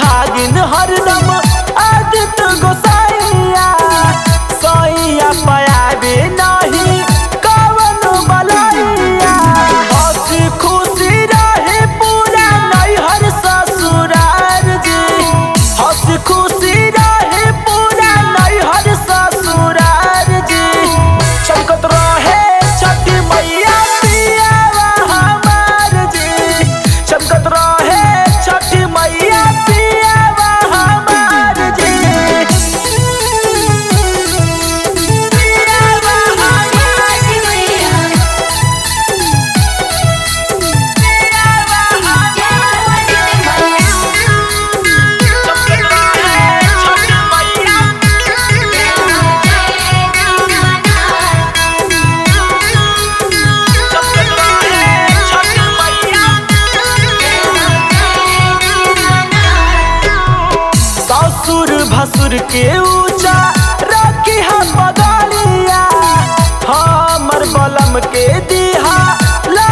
सुहागिन हरदम आदित्य गोसाइया सैया पयाबे नहीं कवन बलैया हंसी खुशी रहे पूरा नैहर ससुरार जी हंसी खुशी रहे पूरा नैहर ससुरार जी चमकत रहे छठी मैया पियावा हमार जी चमकत रहे छठी मैया पियावा हमार जी पियावा हमार ससुर भसुर के ऊंचा रखी हम बदलिया हमर बलम के दिहा